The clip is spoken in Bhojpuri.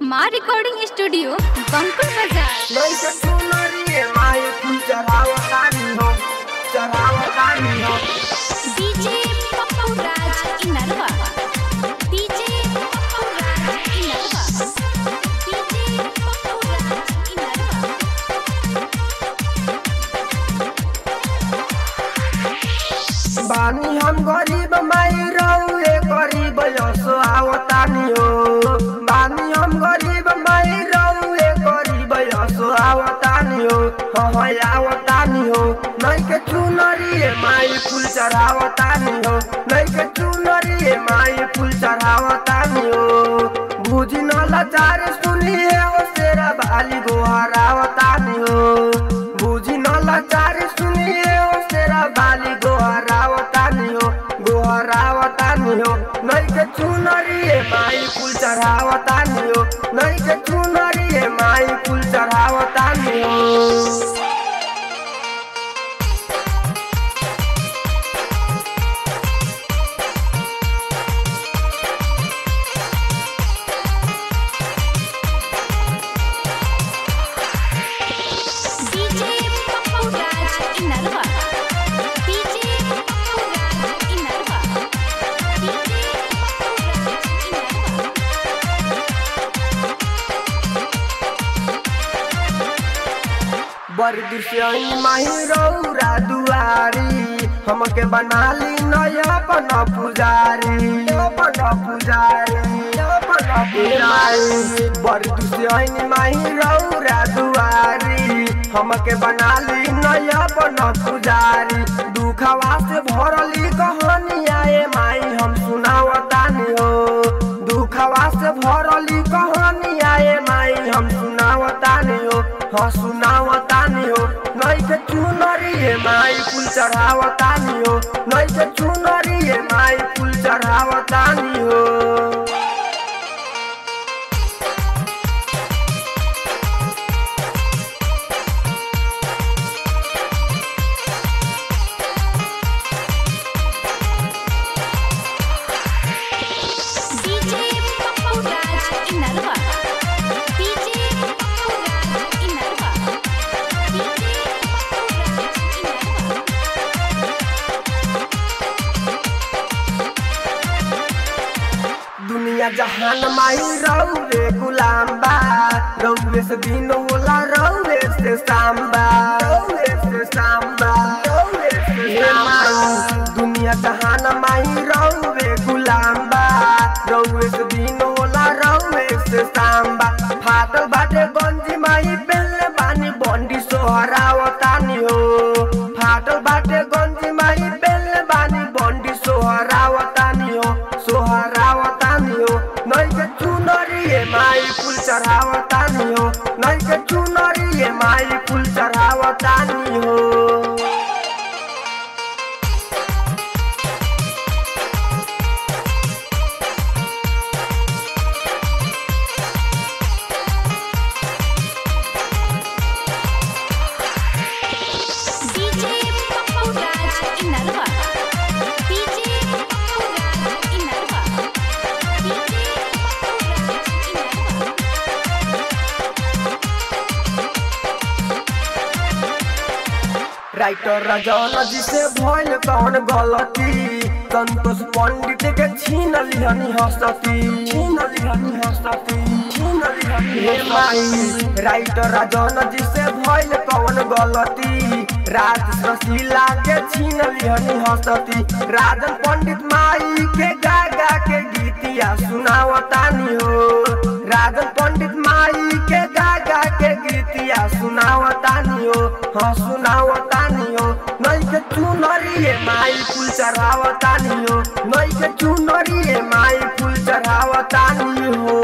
माँ रिकॉर्डिंग स्टूडियो बंकुल बाजार लइका सुनरी माई फूल चढ़ावतानी हो चढ़ावतानी हो DJ Pappu Raj Inarwa DJ Pappu Raj Inarwa DJ Pappu Raj Inarwa बानी हम गरीब माई रहुए गरीब यसो आवतानी हो बानी हम गरीब माई रहुए गरीब यसो आवतानी हो हाँ आवतानी हो नहीं के चुनरी माई फूल चढ़ावतानी हो नहीं के चुनरी माई फूल चढ़ावतानी हो बुझी न लाचार सुनिए ओ तेरा बाली गोहरावतानी हो बुझी न लाचार सुनिए ओ तेरा बाली गोहरावतानी हो गोहरावतानी हो नहीं के चुनरी माई फूल चढ़ावतानी हो नहीं के चुनरी माई फूल चढ़ावतानी हो DJ Pappu Raj Inarwa DJ Pappu Raj Inarwa DJ Pappu Raj Inarwa बड़ी दुश्मनी माही रौरा दुआरी हमके बना ली नया अपन पुजारी अपन पुजारी अपन पुजारी बड़ी दुश्मनी माही रौरा दुआरी हमके बना ली नया अपन पुजारी दुखवा से भरली कहानिया ए माई हम सुनावतानी हो दुखवा से भरली कहानिया ए माई हम सुनावतानी हो हाँ सुनावतानी हो नहीं के चुनरी ए माई फूल चढ़ावतानी हो नहीं के चुनरी ए माई फूल चढ़ावतानी हो DJ Pappu Raj Inarwa DJ Pappu Raj Inarwa DJ Pappu Raj Inarwa दुनिया जहान माई रौवे गुलाम बा रौवे से दिन होला रौवे से सांबा रौवे से सांबा रौवे से सांबा दुनिया जहान माई रौवे गुलाम बा रौवे से दिन होला रौवे से सांबा फाटल बाटे गंजी माई बेले बानी बंडी सोहरावतानी हो फाटल बाटे गंजी माई बेले बानी बंडी सोहरावतानी हो सोहरावतानी हो नहीं के चुनरी ए माई फूल चढ़ावतानी हो नहीं के चुनरी ए माई फूल चढ़ावतानी हो DJ Pappu Raj Inarwa DJ Pappu Raj Inarwa DJ Pappu Raj Inarwa writer Rajan ji से भइल कौन गलती संतोष पंडित के छीन लिहनी हसती छीन लिहनी हसती छीन लिहनी हे माई राइटर राजन जी से भइल कौन गलती राज रसीला के छीन लिहनी हसती राजन पंडित माई के गा गा के गीतिया सुनावतानी हो राजन पंडित माई के गा गा के गीतिया सुनावतानी हो हाँ सुनावतानी हो नहीं के चुनरी ए माई फूल चढ़ावतानी हो नहीं के चुनरी ए माई फूल चढ़ावतानी हो